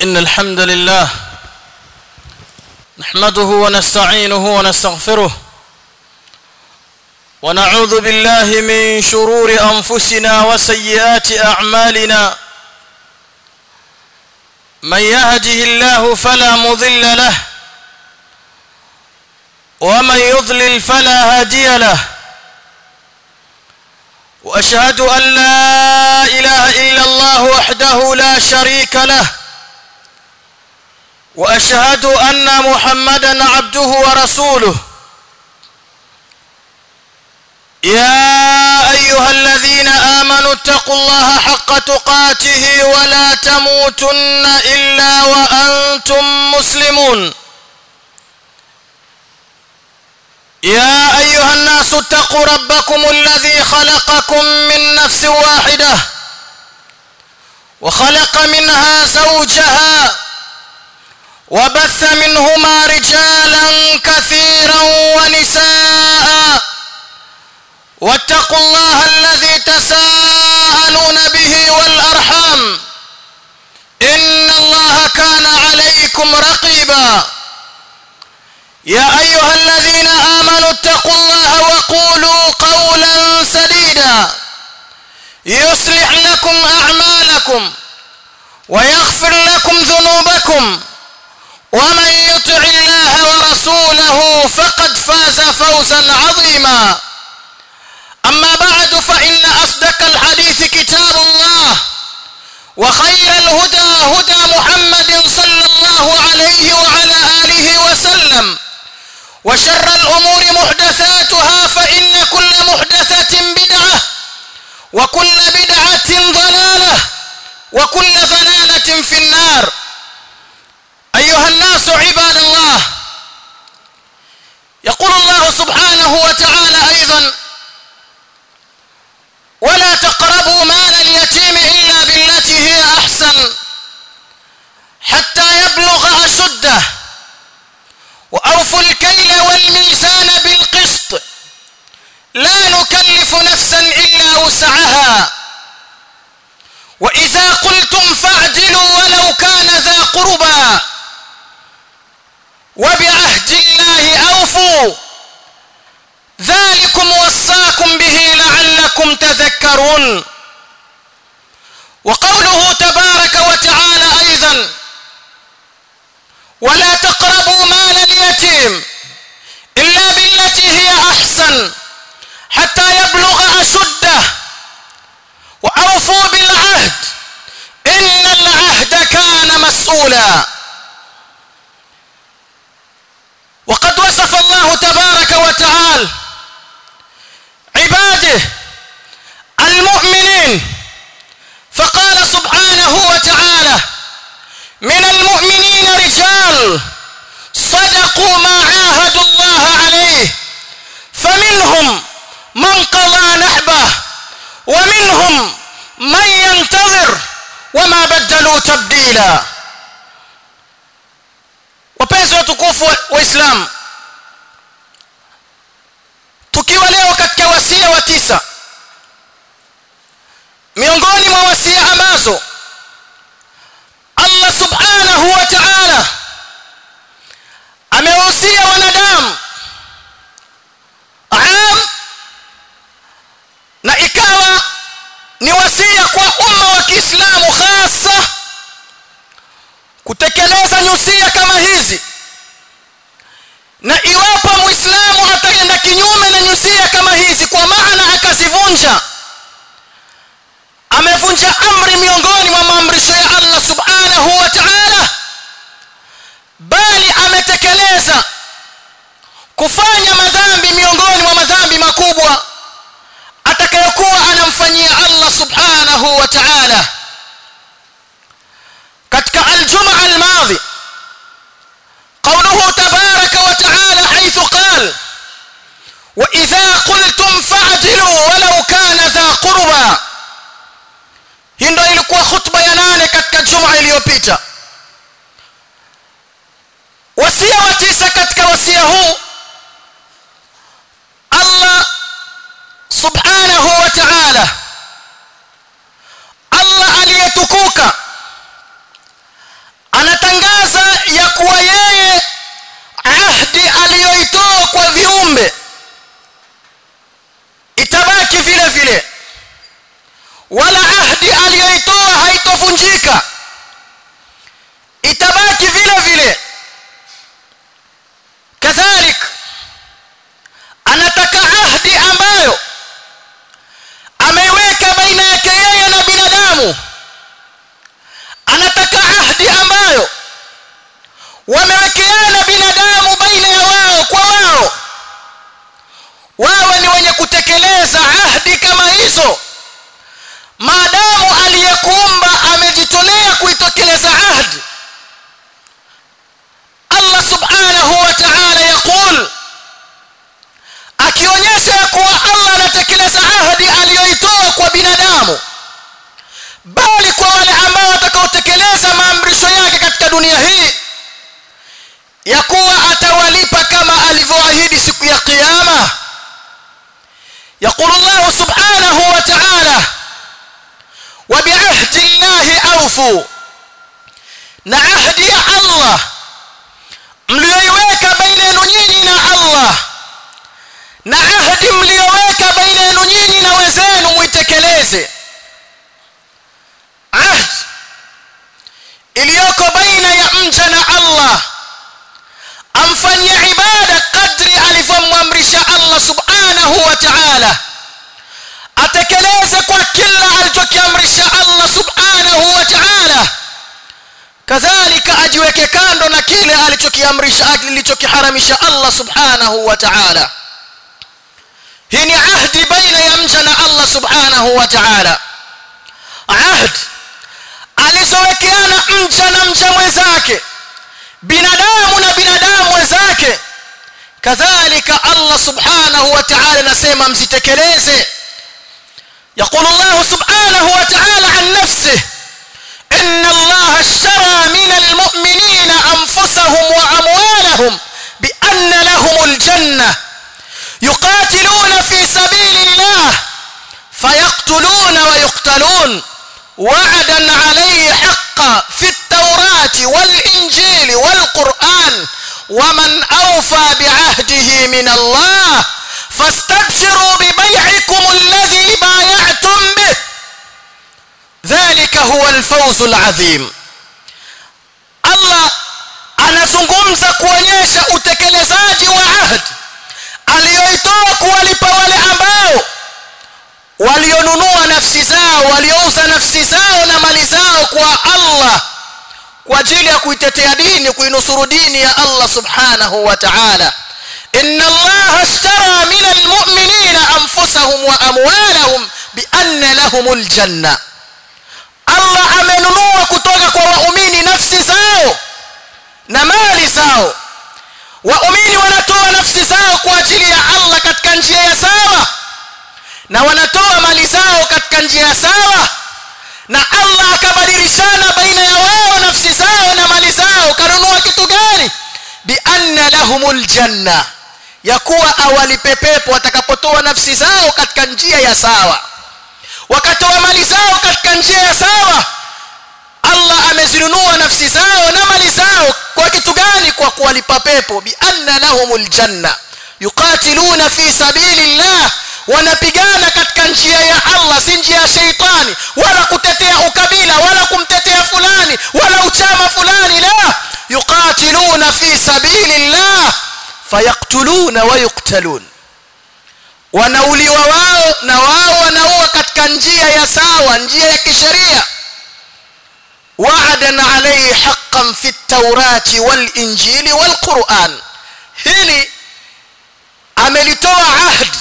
إن الحمد لله نحمده ونستعينه ونستغفره ونعوذ بالله من شرور أنفسنا وسيئات أعمالنا من يهده الله فلا مضل له ومن يضلل فلا هادي له واشهد ان لا اله الا الله وحده لا شريك له واشهد ان محمدا عبده ورسوله يا ايها الذين امنوا اتقوا الله حق تقاته ولا تموتن الا وانتم مسلمون يا ايها الناس اتقوا ربكم الذي خلقكم من نفس واحده وخلق منها زوجها وبث منهما رجالا كثيرا ونساء واتقوا الله الذي تساءلون به والارحام ان الله كان عليكم رقيبا يا ايها الذين امنوا اتقوا الله وقولوا قولا سديدا يصلح لكم اعمالكم ويغفر لكم ذنوبكم ومن يطع الله ورسوله فقد فاز فوزا عظيما اما بعد فان اصدق الحديث كتاب الله وخير الهدى هدى محمد صلى الله عليه وعلى اله وسلم وشر الأمور محدثاتها فإن كل محدثة بدعة وكل بدعة ضلالة وكل ضلالة في النار أيها الناس عباد الله يقول الله سبحانه وتعالى أيضا ولا تقربوا مال اليتيم إلا بالتي هي أحسن حتى يبلغ أشده وأوفوا الكيل والميزان بالقسط لا نكلف نفسا إلا وسعها وإذا قلتم فاعدلوا ولو كان ذا قربى وبعهد الله أوفوا ذلكم وصاكم به لعلكم تذكرون وقوله تبارك وتعالى أيضا ولا تقربوا مال اليتيم إلا بالتي هي أحسن حتى يبلغ أشده وأوفوا بالعهد إن العهد كان مسؤولا وقد وصف الله تبارك وتعالى عباده المؤمنين فقال سبحانه وتعالى من المؤمنين رجال صدقوا ما عاهدوا الله عليه فمنهم من قضى نحبه ومنهم من ينتظر وما بدلوا تبديلا wapenzi watukufu waislamu tukiwa leo katika wasia wa tisa miongoni mwa wasia ambazo Allah subhanahu wa ta'ala amewahusia wanadamu am na ikawa ni wasia kwa umma wa Kiislamu hasa kutekeleza nyusia kama hizi na iwapo muislamu ataenda kinyume na nyusia kama hizi kwa maana akazivunja amevunja amri miongoni mwa maamrisho ya Allah subhanahu wa ta'ala bali ametekeleza kufanya madhambi miongoni mwa madhambi makubwa atakayokuwa anamfanyia Allah subhanahu wa ta'ala katika aljumaa almadhi قوله تبارك وتعالى حيث قال وإذا قلتم فاعدلوا ولو كان ذا قربى hii ndio ilikuwa khutba ya nane katika juma iliyopita wasia wa tisa katika wasia huu Allah subhanahu wa ta'ala Allah aliyetukuka kwa viumbe itabaki vile vile wala ahdi aliyoitoa haitovunjika itabaki vile vile kadhalik anataka ahdi ambayo ameiweka baina yake yeye na binadamu anataka ahdi ambayo wamewekeana binadamu baina ya wao kwa wao wawe ni wenye kutekeleza ahdi kama hizo maadamu aliyekuumba amejitolea kuitekeleza ahdi Allah subhanahu wa ta'ala yaqul akionyesha ya kuwa Allah anatekeleza ahadi aliyoitoa kwa binadamu bali kwa wale ambao watakaotekeleza maamrisho yake katika dunia hii ya kuwa atawalipa kama alivyoahidi siku ya kiyama يقول الله سبحانه وتعالى وبعهد الله أوفوا نعهد يا الله mlioiweka baina yenu nyinyi na Allah na ahadi mlioweka baina yenu nyinyi na wenzenu muitekeleze ahd iliyoko baina ya mja na Allah amfanyie ibada kadri alivyomwamrisha Allah subhanahu wa ta'ala atekeleze kwa kila alichokiamrisha Allah subhanahu wa ta'ala kadhalika ajiweke kando na kile alichokiamrisha alichokiharamisha Allah subhanahu wa ta'ala hii ni ahdi baina ya mja na Allah subhanahu wa ta'ala ahd alizowekeana mja na mja mwenzake binadamu na binadamu wenzake kadhalika Allah subhanahu wa ta'ala anasema msitekeleze يقول الله سبحانه وتعالى عن نفسه إن الله اشترى من المؤمنين أنفسهم وأموالهم بأن لهم الجنة يقاتلون في سبيل الله فيقتلون ويقتلون وعدا عليه حقا في التوراة والإنجيل والقرآن ومن أوفى بعهده من الله فاستبشروا ببيعكم الذي بايعتم به ذلك هو الفوز العظيم Allah anazungumza kuonyesha utekelezaji wa ahadi aliyoitoa kuwalipa wale ambao walionunua nafsi zao waliouza nafsi zao na mali zao kwa Allah kwa ajili ya kuitetea dini kuinusuru dini ya Allah subhanahu wa ta'ala inna Allah ashtara min almu'minina anfusahum wa amwalahum bi anna lahumul janna Allah amenunua kutoka kwa waumini nafsi zao na mali zao waumini wanatoa nafsi zao kwa ajili ya Allah katika njia ya sawa na wanatoa mali zao katika njia ya sawa na Allah akabadilishana baina ya wao nafsi zao na mali zao kanunua kitu gani bi anna lahumul janna ya kuwa awalipe pepo watakapotoa nafsi zao katika njia ya sawa wakatoa mali zao katika njia ya sawa Allah amezinunua nafsi zao na mali zao kwa kitu gani kwa kuwalipa pepo bi anna lahumul janna yuqatiluna fi sabilillah wanapigana katika njia ya Allah si njia ya sheitani wala kutetea ukabila wala kumtetea fulani wala uchama fulani la yuqatiluna fi sabilillah fayaktuluna wa yuqtalun wanauliwa wao na wao wanaua katika njia ya sawa njia ya kisheria wa'adan alayhi haqqan fi at-taurati wal-injili wal-Qur'an hili amelitoa ahdi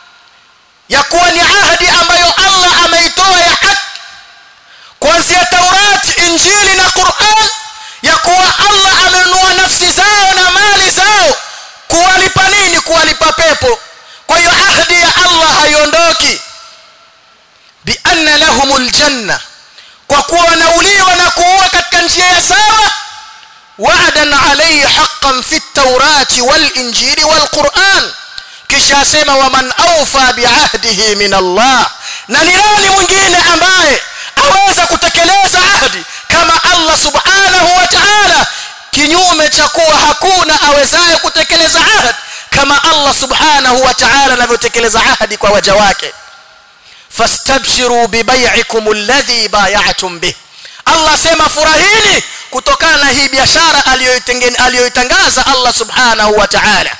ya kuwa ni ahadi ambayo Allah ameitoa ya haki kuanzia Taurati, Injili na Qur'an ya kuwa Allah amenunua nafsi zao na mali zao kuwalipa nini? Kuwalipa pepo. Kwa hiyo ahadi ya Allah haiondoki, bi anna lahumul janna, kwa kuwa wanauliwa na kuua katika njia ya sawa wa'dan alayhi haqqan fi at-taurati wal-injili wal-Qur'an kisha asema waman awfa biahdihi min Allah na ni nani mwingine ambaye aweza kutekeleza ahdi kama Allah subhanahu wa ta'ala kinyume cha kuwa hakuna awezaye kutekeleza ahdi kama Allah subhanahu wa ta'ala anavyotekeleza ahadi kwa waja wake fastabshiru bibay'ikum alladhi bay'atum bih Allah sema furahini kutokana na hii biashara aliyoitangaza Allah subhanahu wa ta'ala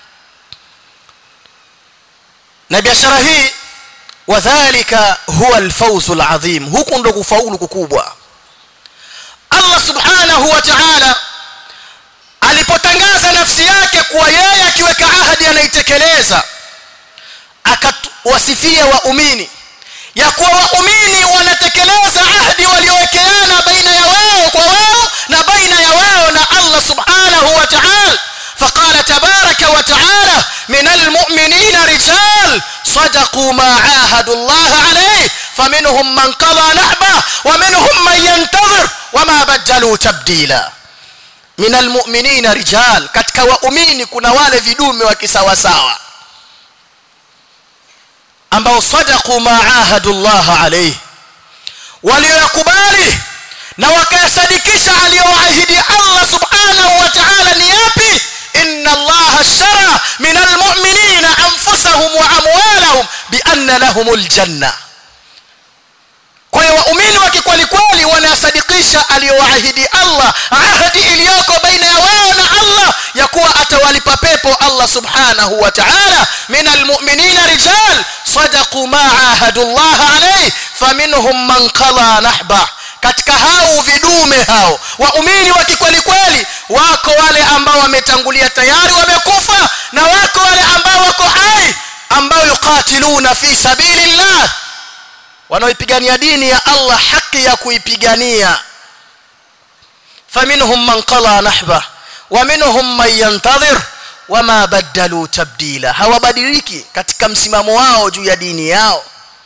na biashara hii wadhālika huwa alfawzu alazim huku ndo kufaulu kukubwa Allah subhanahu wa ta'ala alipotangaza nafsi yake kuwa yeye akiweka ahadi anaitekeleza akawasifia waumini ya kuwa waumini wanatekeleza ahadi waliowekeana baina ya wao kwa wao na baina ya wao na Allah subhanahu wa ta'ala فقال تبارك وتعالى من المؤمنين رجال صدقوا ما عاهدوا الله عليه فمنهم من قضى نحبه ومنهم من ينتظر وما بدلوا تبديلا من المؤمنين رجال katika waumini kuna wale vidume wa kisawasawa ambao sadaqu ma ahadu Allah alayhi waliyokubali na wakayasadikisha aliyoahidi Allah subhanahu wa ta'ala ni yapi inna Allah ashtara min almu'minina anfusahum wa amwalahum bi anna lahumul janna kwa hiyo waumini wa kikweli kweli wanasadikisha aliyoahidi Allah ahadi iliyoko baina ya wao na Allah ya kuwa atawalipa pepo Allah subhanahu wa ta'ala min almu'minina rijal sadaqu ma ahadu Allah alayhi faminhum man qala nahba katika hao vidume hao waumini wa kikweli kweli wako wale ambao wametangulia tayari wamekufa na wako wale ambao wako hai ambao yuqatiluna fi sabilillah wanaoipigania dini ya Allah haki ya kuipigania faminhum man qala nahba wa minhum man yantadhir wama badalu tabdila hawabadiliki katika msimamo wao juu ya dini yao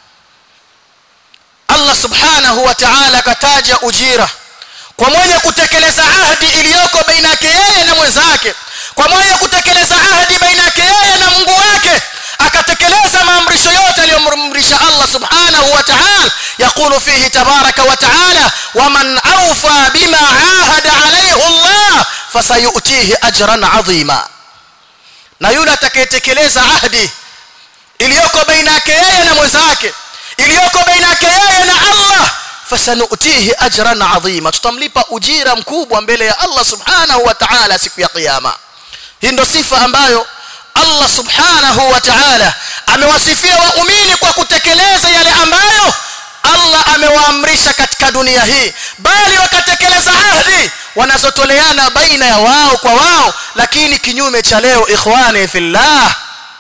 Allah subhanahu wa ta'ala kataja ujira kwa mwenye kutekeleza ahadi iliyoko baina yake yeye na mwenzake kwa mwenye kutekeleza ahadi baina yake yeye na Mungu wake akatekeleza maamrisho yote aliyomamrisha Allah subhanahu wa ta'ala yakulu fihi tabaraka wa ta'ala waman awfa bima ahada alayhi Allah fasayutihi ajran adhima na yule atakayetekeleza ahadi iliyoko baina yake yeye na mwenzake iliyoko baina yake yeye na Allah fasanutihi ajran adhima tutamlipa ujira mkubwa mbele ya Allah subhanahu wa ta'ala siku ya kiyama hii ndo sifa ambayo Allah subhanahu wa ta'ala amewasifia waumini kwa kutekeleza yale ambayo Allah amewaamrisha katika dunia hii bali wakatekeleza ahadi wanazotoleana baina ya wao kwa wao lakini kinyume cha leo ikhwani fillah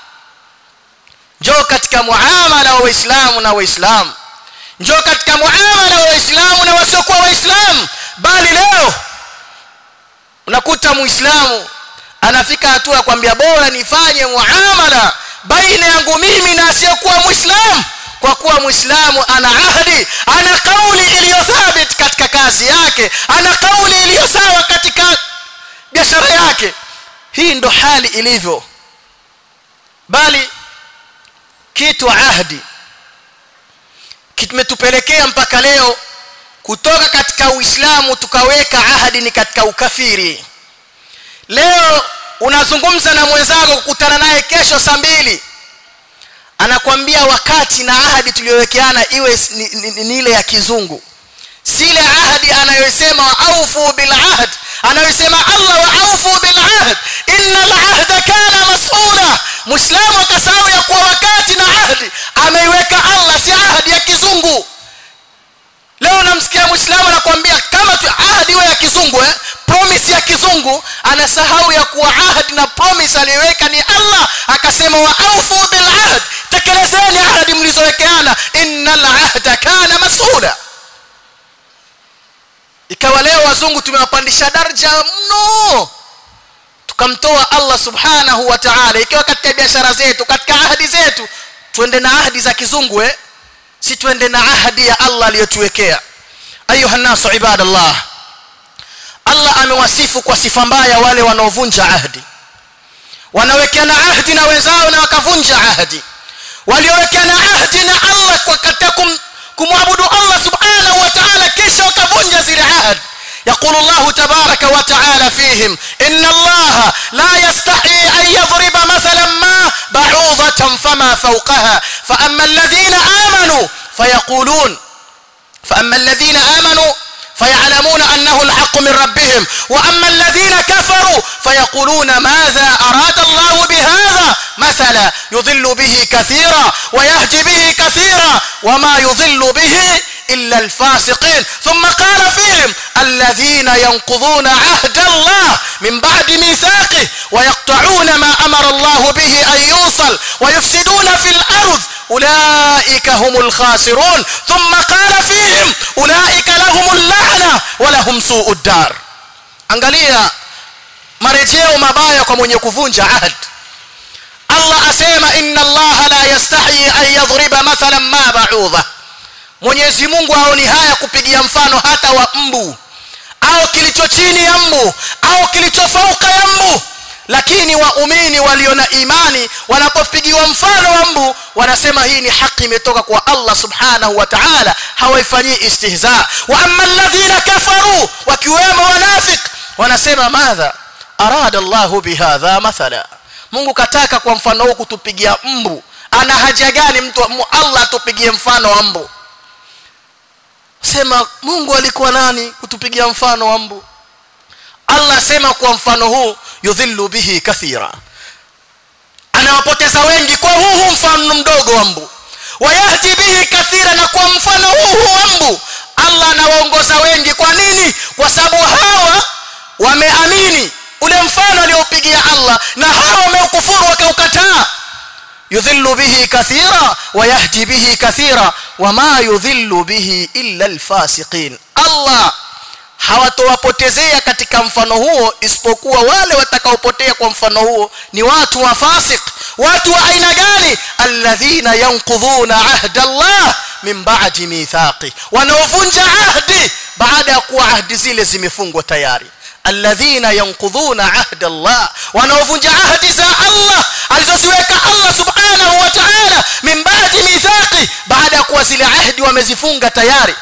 njoo katika muamala wa waislamu na waislamu njoo katika muamala wa waislamu na wasiokuwa waislamu bali leo unakuta muislamu anafika hatua ya kwambia bora nifanye muamala baina yangu mimi na asiyekuwa muislamu kwa kuwa muislamu ana ahadi ana kauli iliyo thabit katika kazi yake ana kauli iliyo sawa katika biashara yake hii ndo hali ilivyo bali kitu ahadi kimetupelekea mpaka leo kutoka katika uislamu tukaweka ahadi ni katika ukafiri leo unazungumza na mwenzako kukutana naye kesho saa mbili anakwambia wakati na ahadi tuliyowekeana iwe ni, ni, ni, ni ile ya kizungu si ile ahadi anayosema wa aufu bil ahd anayosema Allah wa aufu bil ahd innal ahda kana mas'ula muislamu akasahau ya kuwa wakati na ahadi ameiweka Allah si ahadi ya kizungu leo namsikia muislamu anakuambia kama tu ahadi iwe ya kizungu eh promise ya kizungu anasahau ya kuwa ahadi na promise aliyoweka ni Allah akasema wa aufu bil ahd tekelezeni ahadi mlizowekeana innal ahda kana mas'ula ikawa leo wazungu tumewapandisha daraja mno tukamtoa Allah subhanahu wa ta'ala ikiwa katika biashara zetu katika ahadi zetu twende na ahadi za kizungu eh si twende na ahadi ya Allah aliyotuwekea ayuha nasu ibadallah Allah amewasifu kwa sifa mbaya wale wanaovunja ahadi wanawekeana ahadi na wenzao na wakavunja ahadi waliowekeana ahadi na Allah kwa katika kum, kumwabudu Allah subhanahu wa ta'ala kisha wakavunja zile ahadi يقول الله تبارك وتعالى فيهم إن الله لا يستحي أن يضرب مثلا ما بعوضة فما فوقها فأما الذين آمنوا فيقولون فأما الذين آمنوا فيعلمون أنه الحق من ربهم وأما الذين كفروا فيقولون ماذا أراد الله بهذا مثلا يضل به كثيرا ويهدي به كثيرا وما يضل به إلا الفاسقين ثم قال فيهم الذين ينقضون عهد الله من بعد ميثاقه ويقطعون ما أمر الله به أن يوصل ويفسدون في الأرض أولئك هم الخاسرون ثم قال فيهم أولئك لهم اللعنة ولهم سوء الدار angalia marejeo mabaya kwa mwenye kuvunja ahad Allah asema inna Allah la yastahi an yadhriba mathalan ma ba'udha Mwenyezi Mungu haoni haya kupigia mfano hata wa mbu au kilicho chini ya mbu au kilicho fauka ya mbu lakini waumini walio na imani wanapopigiwa mfano wa mbu wanasema hii ni haki imetoka kwa Allah subhanahu wa ta'ala hawaifanyii istihza wa amma alladhina kafaru wakiwemo wanafik wanasema madha arada Allahu bihadha mathala Mungu kataka kwa mfano huu kutupigia mbu ana haja gani mtu Allah atupigie mfano wa mbu sema Mungu alikuwa nani kutupigia mfano wa mbu Allah sema kwa mfano huu yudhillu bihi kathira anawapoteza wengi kwa huu mfano mdogo wa mbu wayahdi bihi kathira na kwa mfano huu wa mbu Allah anawaongoza wengi kwa nini kwa sababu hawa wameamini ule mfano aliopigia Allah na hawa wameukufuru wakaukataa yudhillu bihi kathira wayahdi bihi kathira wama yudhillu bihi illa alfasiqin Allah hawatowapotezea katika mfano huo isipokuwa wale watakaopotea kwa mfano huo ni watu wa fasik watu wa aina gani alladhina yanqudhuna ahda Allah min ba'di mithaqi wanaovunja ahdi baada ya kuwa ahdi zile zimefungwa tayari alladhina yanqudhuna ahda Allah wanaovunja ahdi za Allah alizoziweka Allah subhanahu wa ta'ala min ba'di mithaqi baada ya kuwa zile ahdi wamezifunga tayari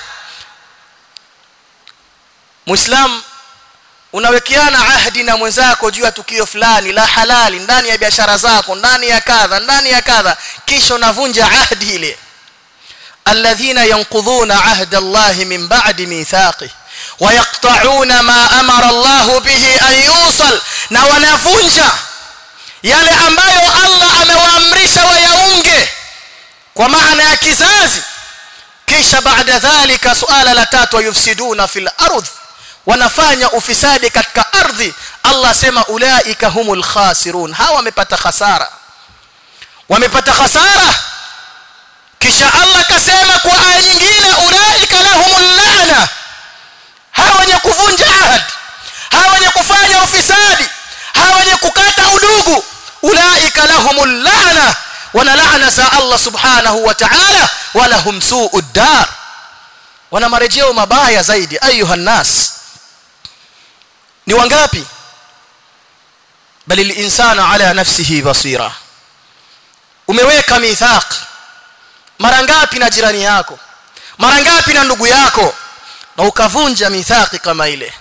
Muislam unawekeana ahdi na mwenzako juu ya tukio fulani la halali ndani ya biashara zako ndani ya kadha ndani ya kadha kisha unavunja ahdi ile alladhina yanqudhuna ahda Allah min ba'di mithaqi ويقطعون ما أمر الله به أن يوصل na wanavunja yale ambayo Allah amewaamrisha wayaunge kwa maana ya kizazi kisha baada dhalika suala la tatu yufsiduna fil ardh wanafanya ufisadi katika ardhi Allah sema ulaika humul khasirun hawa wamepata hasara wamepata hasara kisha Allah kasema kwa aya nyingine ulaika lahumul la'na hawa wenye kuvunja ahad hawa wenye kufanya ufisadi hawa wenye kukata udugu ulaika lahumul la'na wana laana za Allah subhanahu wa ta'ala wala hum su'ud dar wana marejeo mabaya zaidi ayuha nas ni wangapi bali linsana ala nafsihi basira umeweka mithaq mara ngapi na jirani yako mara ngapi na ndugu yako na ukavunja mithaqi kama ile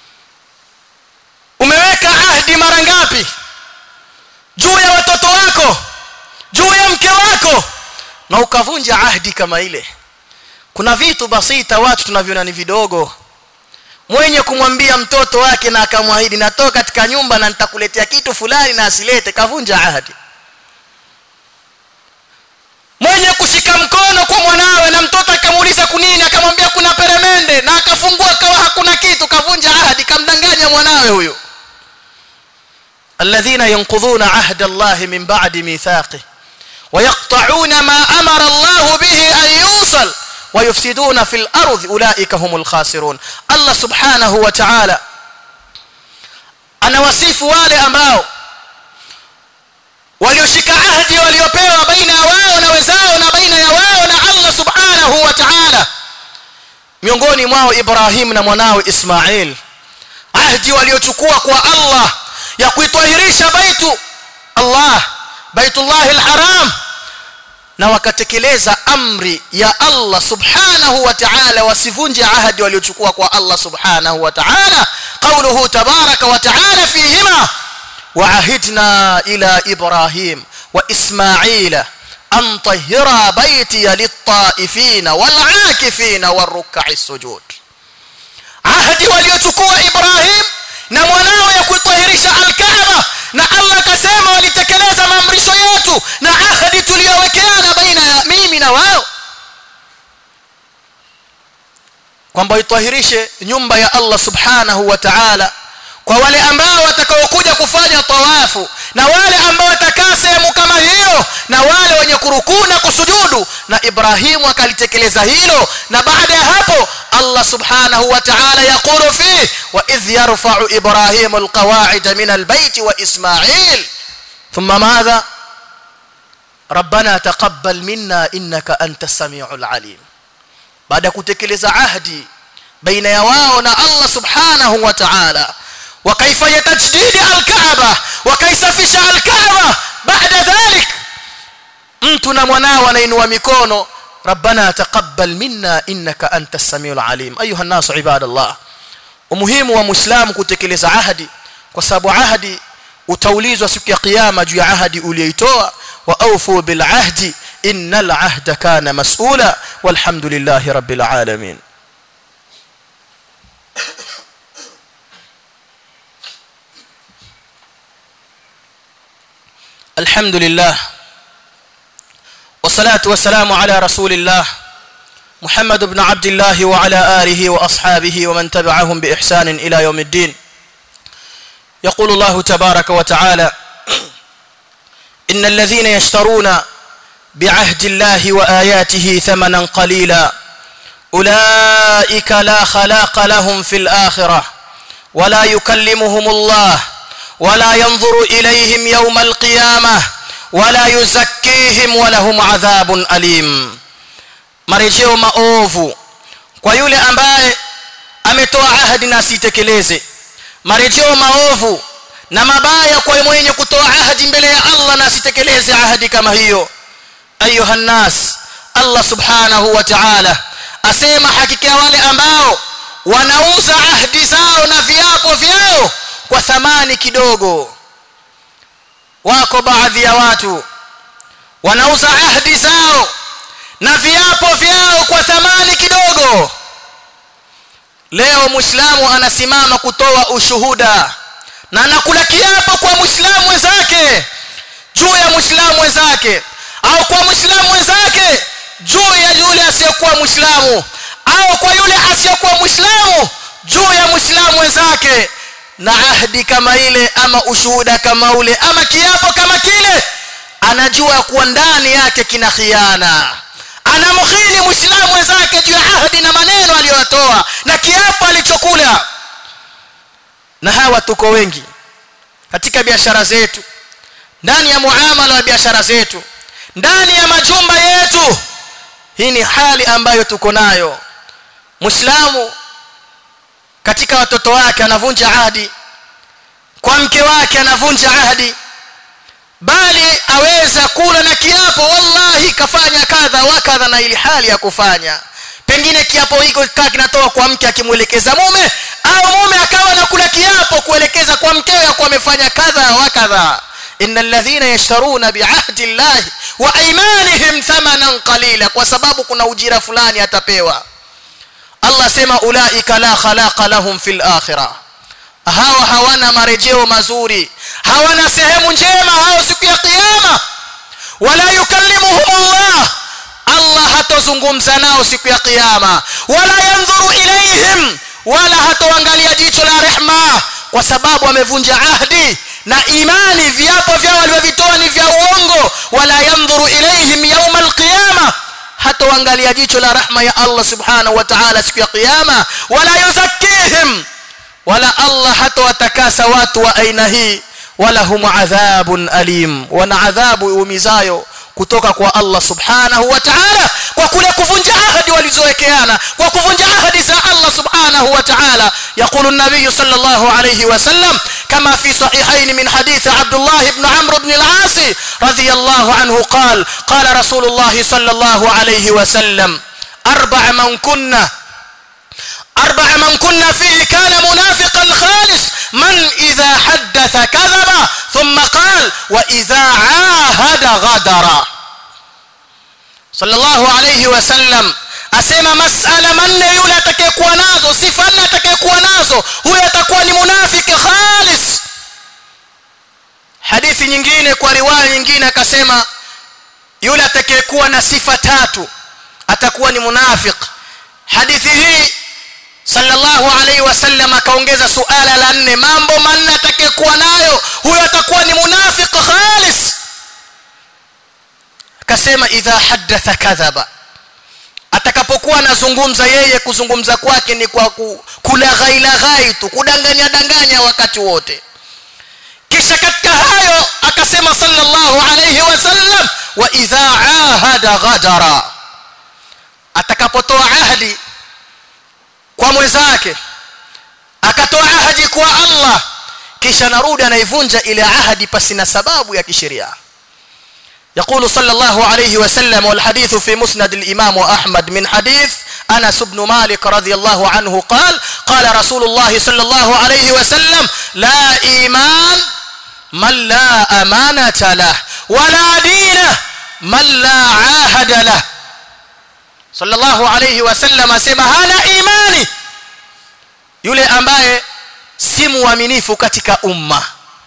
umeweka ahdi mara ngapi juu ya watoto wako juu ya mke wako na ukavunja ahdi kama ile kuna vitu basita watu tunaviona ni vidogo mwenye kumwambia mtoto wake na akamwahidi natoka katika nyumba na nitakuletea kitu fulani na asilete kavunja ahadi mwenye kushika mkono kwa mwanawe na mtoto akamuuliza kunini akamwambia kuna peremende na akafungua kawa hakuna kitu kavunja ahadi kamdanganya mwanawe huyo alladhina yanqudhuna ahda Allah min ba'di mithaqi ويقطعون ما أمر الله به أن يوصل ويفسدون في الأرض أولئك هم الخاسرون الله سبحانه وتعالى أنا وصف wale ambao walioshika ahadi waliopewa baina ya wao na wenzao na baina ya wao na Allah subhanahu wa ta'ala miongoni mwao Ibrahim na mwanawe Ismail ahadi waliochukua kwa Allah ya kuitahirisha baitu Allah baitullah alharam na wakatekeleza amri ya Allah subhanahu wa ta'ala wasivunje ahadi waliochukua kwa Allah subhanahu wa ta'ala qawluhu tabaraka wa ta'ala fihima وعهدنا إلى إبراهيم وإسماعيل أن طهرا بيتي للطائفين والعاكفين والركع السجود عهد وليتكوا إبراهيم na mwanao ya kuitahirisha alkaaba na Allah kasema walitekeleza maamrisho yetu na ahadi tuliyowekeana baina ya mimi na wao kwamba itahirishe nyumba ya Allah subhanahu wa ta'ala kwa wale ambao watakaokuja kufanya tawafu na wale ambao watakaa sehemu kama hiyo na wale wenye kurukuu na kusujudu na Ibrahimu akalitekeleza hilo na baada ya hapo Allah subhanahu wa ta'ala yakulu fi wa idh yarfa'u Ibrahimu alqawa'id min albayt wa Ismail thumma madha ربنا تقبل منا انك انت السميع العليم بعد kutekeleza ahdi baina ya wao na Allah subhanahu wa ta'ala wakaifanya tajdid al-Kaaba wakaisafisha al-Kaaba baada dhalik mtu na mwanao anainua mikono ربنا تقبل منا انك انت السميع العليم ايها الناس عباد الله umuhimu wa muislamu kutekeleza ahadi kwa sababu ahadi utaulizwa siku ya kiyama juu ya ahadi uliyoitoa wa awfu bil ahdi innal ahda kana mas'ula walhamdulillahi rabbil alamin الحمد لله والصلاة والسلام على رسول الله محمد بن عبد الله وعلى آله وأصحابه ومن تبعهم بإحسان إلى يوم الدين يقول الله تبارك وتعالى إن الذين يشترون بعهد الله وآياته ثمنا قليلا أولئك لا خلاق لهم في الآخرة ولا يكلمهم الله ولا ينظر إليهم يوم القيامة ولا يزكيهم ولهم عذاب أليم marejeo maovu kwa yule ambaye ametoa ahadi na asitekeleze marejeo maovu na mabaya kwa mwenye kutoa ahadi mbele ya Allah na asitekeleze ahadi kama hiyo ayuha nas Allah subhanahu wa ta'ala asema hakika wale ambao wanauza ahadi zao na viapo vyao kwa thamani kidogo wako baadhi ya watu wanauza ahadi zao na viapo vyao kwa thamani kidogo leo muislamu anasimama kutoa ushuhuda na anakula kiapo kwa muislamu wenzake juu ya muislamu mwenzake au kwa muislamu mwenzake juu ya yule asiyekuwa muislamu au kwa yule asiyekuwa muislamu juu ya muislamu mwenzake na ahdi kama ile ama ushuhuda kama ule ama kiapo kama kile anajua kuwa ndani yake kina khiana anamkhini muislamu mwenzake juu ya ahadi na maneno aliyotoa na kiapo alichokula na hawa tuko wengi katika biashara zetu ndani ya muamala wa biashara zetu ndani ya majumba yetu hii ni hali ambayo tuko nayo muislamu katika watoto wake anavunja ahadi kwa mke wake anavunja ahadi bali aweza kula na kiapo wallahi kafanya kadha wa kadha na ili hali ya kufanya pengine kiapo hiko kikaa kinatoa kwa mke akimwelekeza mume au mume akawa na kula kiapo kuelekeza kwa mkewe ya kuwa amefanya kadha wa kadha innal ladhina yashtaruna biahdi llahi wa aymanihim thamanan qalila kwa sababu kuna ujira fulani atapewa Allah sema ulaika la khalaqa lahum fil akhirah hawa hawana marejeo mazuri hawana sehemu njema hao siku ya kiyama wala yukallimuhum Allah Allah hatozungumza nao siku ya kiyama wala yanzuru ilaihim wala hatoangalia jicho la rehma kwa sababu amevunja ahdi na imani viapo vyao walivyovitoa ni vya uongo wala yanzuru ilaihim yawma alqiyama hatoangalia jicho la rahma ya Allah subhanahu wa ta'ala siku ya kiyama wala yuzakkihim wala Allah hatowatakasa watu wa aina hii wala hum adhabun alim wana adhabu umizayo kutoka kwa Allah subhanahu wa ta'ala kwa kule kuvunja ahadi walizowekeana kwa kuvunja ahadi za Allah subhanahu سبحانه وتعالى يقول النبي صلى الله عليه وسلم كما في صحيحين من حديث عبد الله بن عمرو بن العاص رضي الله عنه قال قال رسول الله صلى الله عليه وسلم أربع من كنا أربع من كنا فيه كان منافقا خالص من إذا حدث كذب ثم قال وإذا عاهد غدر صلى الله عليه وسلم asema masala manne yule atakayekuwa nazo sifa nne atakayekuwa nazo huyo atakuwa ni munafiki khalis hadithi nyingine kwa riwaya nyingine akasema yule atakayekuwa na sifa tatu atakuwa ni munafik hadithi hii sallallahu alaihi wasallam akaongeza suala la nne mambo manne atakayekuwa nayo huyo atakuwa ni munafik khalis akasema idha haddatha kadhaba atakapokuwa anazungumza yeye kuzungumza kwake ni kwa kulaghai laghai tu kudanganya danganya wakati wote kisha katika hayo akasema sallallahu alayhi wasallam wa idha ahada ghadara atakapotoa ahadi kwa mwenzake akatoa ahadi kwa Allah kisha narudi anaivunja ile ahadi pasina sababu ya kisheria يقول صلى الله عليه وسلم والحديث في مسند الإمام أحمد من حديث أنس بن مالك رضي الله عنه قال قال رسول الله صلى الله عليه وسلم لا إيمان من لا أمانة له ولا دين من لا عاهد له صلى الله عليه وسلم asema hana imani yule ambaye si muaminifu katika umma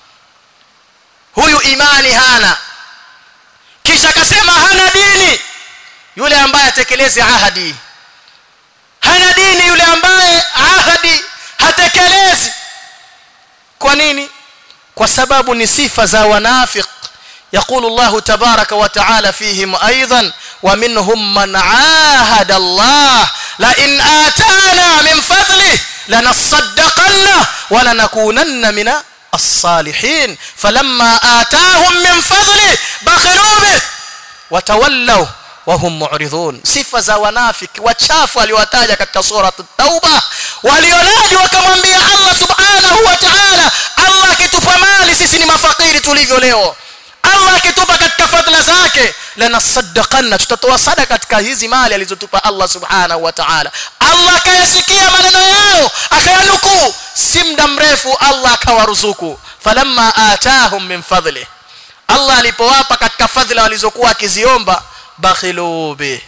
huyu imani hana kisha akasema hana dini yule ambaye atekeleze ahadi hana dini yule ambaye ahadi hatekelezi kwa nini kwa sababu ni sifa za wanafiq يقول الله تبارك وتعالى فيهم ايضا ومنهم من عاهد الله لئن آتانا من فضله لنصدقن ولنكونن من الصالحين فلما آتاهم من فضله بخلوا به وتولوا وهم معرضون sifa za wanafiki wachafu aliwataja katika sura at-tauba walionadi wakamwambia Allah subhanahu wa ta'ala Allah akitupa mali sisi ni mafakiri tulivyo leo Allah akitupa katika fadhila zake lanasaddaqanna tutatoa sadaka katika hizi mali alizotupa Allah subhanahu wa ta'ala Allah akayasikia maneno yao akayanukuu si muda mrefu Allah akawaruzuku falamma atahum min fadli Allah alipowapa katika fadhila walizokuwa akiziomba bakhilu bi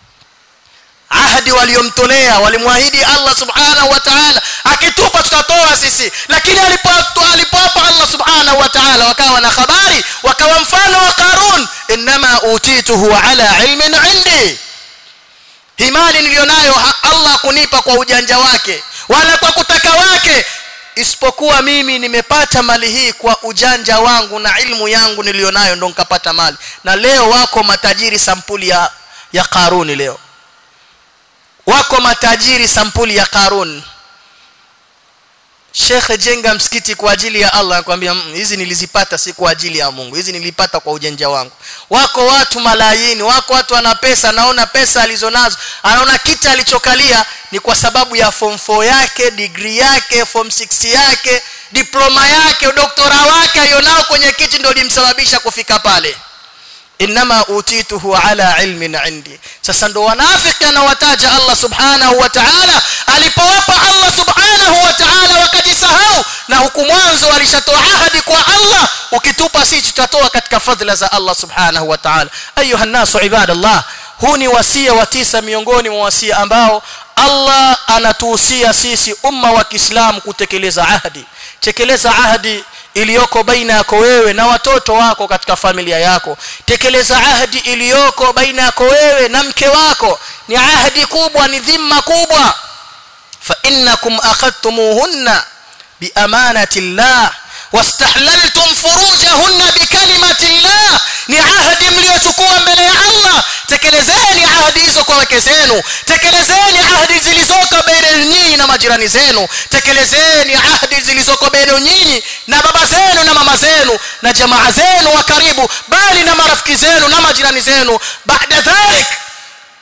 ahadi waliomtolea walimwahidi Allah subhanahu wa ta'ala akitupa tutatoa sisi lakini alipotoa alipowapa Allah subhanahu wa ta'ala wakawa na habari wakawa mfano wa Qarun inma utituhu ala ilmin indi himali nilionayo Allah kunipa kwa ujanja wake wala kwa kutaka wake isipokuwa mimi nimepata mali hii kwa ujanja wangu na ilmu yangu nilionayo ndo nikapata mali na leo wako matajiri sampuli ya ya Qaruni leo wako matajiri sampuli ya Qarun Sheikh jenga msikiti kwa ajili ya Allah anakuambia hizi nilizipata si kwa ajili ya Mungu hizi nilipata kwa ujanja wangu wako watu malayini wako watu wana pesa naona pesa alizonazo anaona kita alichokalia ni kwa sababu ya form 4 yake degree yake form 6 yake diploma yake doktora wake alionao kwenye kiti ndio limsababisha kufika pale inma utituhu ala ilmin indi sasa ndo wanafiki anawataja Allah subhanahu wa ta'ala alipowapa Allah subhanahu wa ta'ala wakajisahau na huku mwanzo walishatoa ahadi kwa Allah ukitupa sisi tutatoa katika fadhila za Allah subhanahu wa ta'ala ayuha nasu ibadallah huu ni wasia wa tisa miongoni mwa wasia ambao Allah anatuhusia sisi umma wa Kiislamu kutekeleza ahadi tekeleza ahadi iliyoko baina yako wewe na watoto wako katika familia yako tekeleza ahadi iliyoko baina yako wewe na mke wako ni ahadi kubwa ni dhima kubwa fa innakum akhadtumuhunna bi amanati llah wastahlaltum furujahunna bi kalimati llah ni ahadi mliochukua mbele ya Allah tekelezeni ahadi hizo kwa wake zenu tekelezeni ahadi zilizoko baina nyinyi na majirani zenu tekelezeni ahadi zilizoko baina nyinyi na baba zenu na mama zenu na jamaa zenu wa karibu bali na marafiki zenu na majirani zenu baada dhalik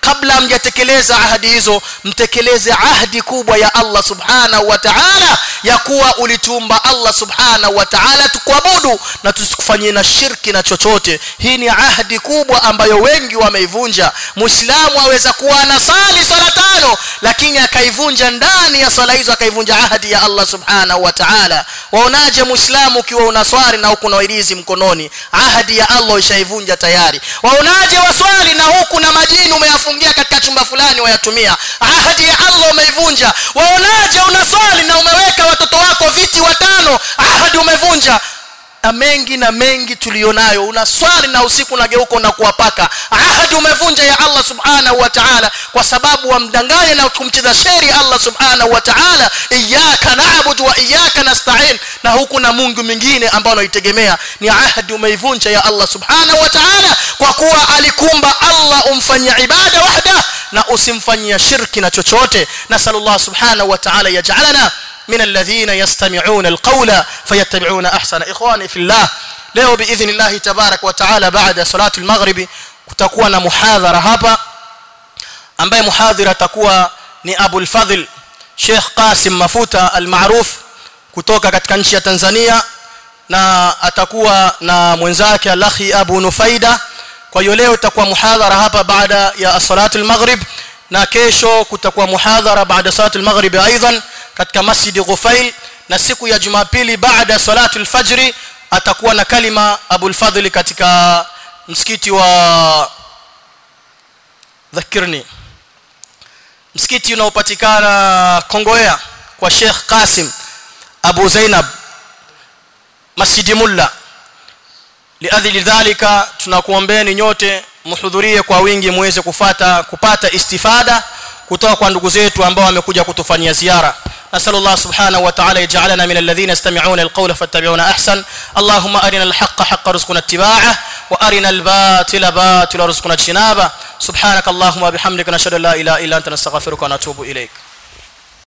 kabla mjatekeleza ahadi hizo mtekeleze ahadi kubwa ya Allah subhanahu wa ta'ala ya kuwa ulituumba Allah subhanahu wa ta'ala tukuabudu na tusikufanyie na shirki na chochote hii ni ahadi kubwa ambayo wengi wameivunja muislamu aweza kuwa anasali swala tano lakini akaivunja ndani ya swala hizo akaivunja ahadi ya Allah subhanahu wa ta'ala waonaje muislamu ukiwa unaswali na huku na wairizi mkononi ahadi ya Allah ishaivunja tayari waonaje waswali na huku na majini umeyafungia katika chumba fulani wayatumia ahadi ya Allah umeivunja waonaje unaswali na umeweka watoto wako viti watano ahadi umevunja na mengi na mengi tulionayo unaswali na usiku unageuka na kuwapaka ahadi umevunja ya Allah subhanahu wa ta'ala kwa sababu wamdanganya na kumcheza sheri Allah subhanahu wa ta'ala iyyaka na'budu wa iyyaka nasta'in na huku na Mungu mwingine ambao unaitegemea ni ahadi umeivunja ya Allah subhanahu wa ta'ala kwa kuwa alikumba Allah umfanyia ibada wahda na usimfanyia shirki na chochote na sallallahu subhanahu wa ta'ala yaj'alana من الذين يستمعون القول فيتبعون احسن اخواني في الله leo باذن الله تبارك وتعالى بعد صلاه المغرب kutakuwa na muhadhara hapa ambaye muhadhira atakuwa ni Abu al-Fadhl Sheikh Qasim Mafuta al-Maruf kutoka katika nchi ya Tanzania na atakuwa na mwenzake Al-Akhi Abu Nufaida kwa hiyo leo itakuwa muhadhara hapa baada ya salatu al-maghrib na kesho kutakuwa muhadhara baada salatu al-maghrib aidan katika masjid Ghufail na siku ya Jumapili baada salatu al-fajr atakuwa na kalima Abu al-Fadhl katika msikiti wa dhakirni msikiti unaopatikana Kongoea kwa Sheikh Qasim Abu Zainab Masjid Mulla liadhili dhalika tunakuombeeni nyote muhudhurie kwa wingi muweze kufata kupata istifada kutoka kwa ndugu zetu ambao wamekuja kutufanyia ziara نسال الله سبحانه وتعالى يجعلنا من الذين يستمعون القول فاتبعون احسن اللهم ارنا الحق حق رزقنا اتباعه وارنا الباطل باطل رزقنا اجتنابه سبحانك اللهم وبحمدك نشهد ان لا اله الا انت نستغفرك ونتوب اليك